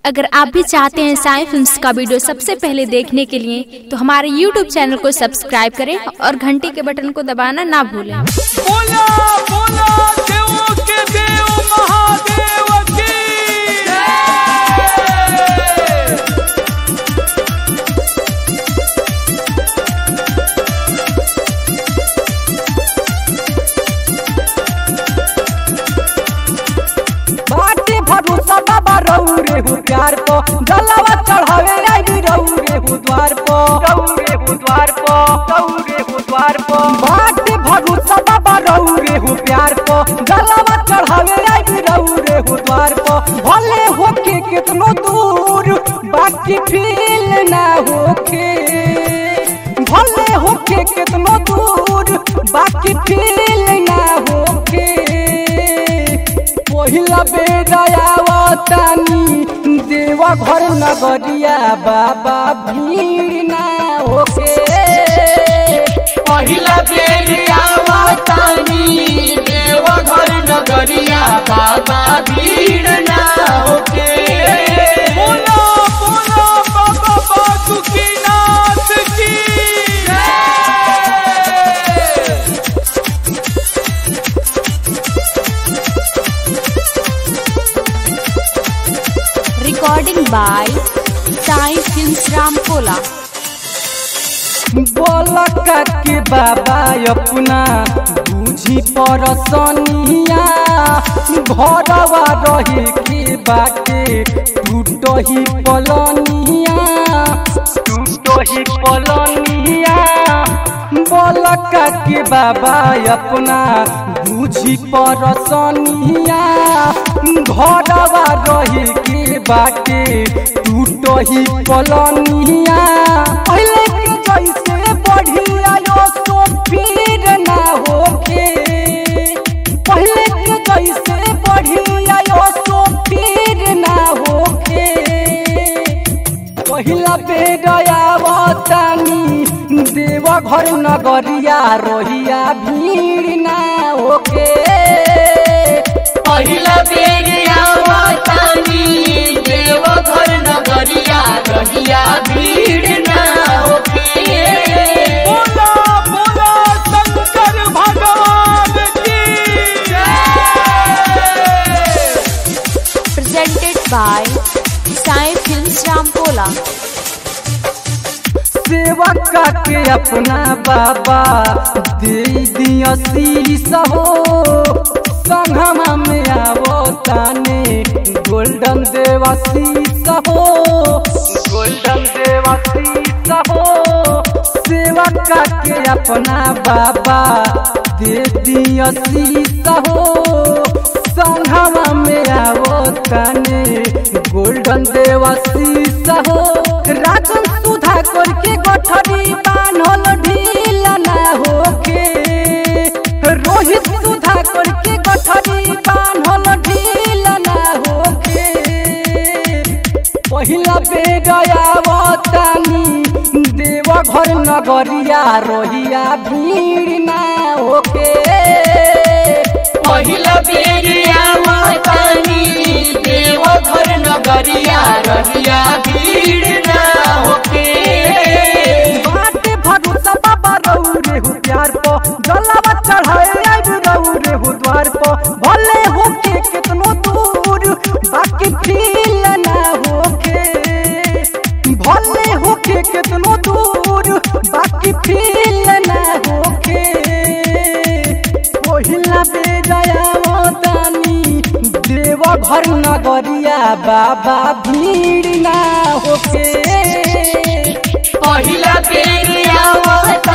अगर आप भी चाहते हैं साई फिल्म्स का वीडियो सबसे पहले देखने के लिए तो हमारे YouTube चैनल को सब्सक्राइब करें और घंटी के बटन को दबाना ना भूलें बोला बोला देवों के देव महादेव की बाटे भरोसा बाबा रहू रे हु प्यार को जलावा चढ़ावे आई रहू रे हु द्वार को रहू रे हु द्वार को रहू रे हु द्वार को बाटे भरोसा बाबा रहू रे हु प्यार को जलावा चढ़ावे आई रहू रे हु द्वार को भले होके कितनो दूर बाकी फील ना होके भले होके कितनो दूर बाकी फील ना होके पहिला बेदयावतानी देवा घर नगरिया बाबा भीड़ ना होके पहिला बेर आवतानी देव घर नगरिया बाबा भीड़ ना होके बोला बोला बाबा बासुकीनाथ की recording by Sai films Ramkola बोलका के बाबा अपना बुझी परसनिया घरवा रहे के बाटे टूट ही पलनिया टूट ही पलनिया बोलका के बाबा अपना बुझी परसनिया घरवा रहे के बाटे टूट ही पलनिया पहले के जैसे बढ़िया यो सो फिर ना होके पहले के जैसे बढ़िया यो सो फिर ना होके पहिला बेदयावतानी देवा घर नगरिया रोहिया भीड़ ना होके पहिला बेर आवतानी देव घर नगरिया रहिया भीड़ ना होके बोला बोला शंकर भगवान की presented by Sai films Ramkola सेवा के अपना बाबा दे दिया शीश हो संगमा में आवो ताने गोल्डन देवा शीश हो गोल्डन देवा शीश हो सेवा के अपना बाबा दे दिया शीश हो संगमा में आवो ताने गोल्डन देवा शीश हो राजन सुधा करके गठरी बान्हल ढील ना होके रोहित सुधा करके गठरी बान्हल ढील ना होके पहिला बेगयावतानी देव घर नगरिया रोहिया भीड़ ना होके पहिला बेर आवतानी देव घर नगरिया रहिया भीड़ ना होके बाटे भरोसा बाबा रहू रे हु प्यार पो जलावा चढ़ाए आइब रहू रे हु द्वार पो भले होके कितनो दूर बाकी फील ना होके भले होके कितनो दूर बाकी फील ना होके पहिला बेदयावतानी देव घर नगरिया बाबा भीड़ ना होके पहिला बेर आवतानी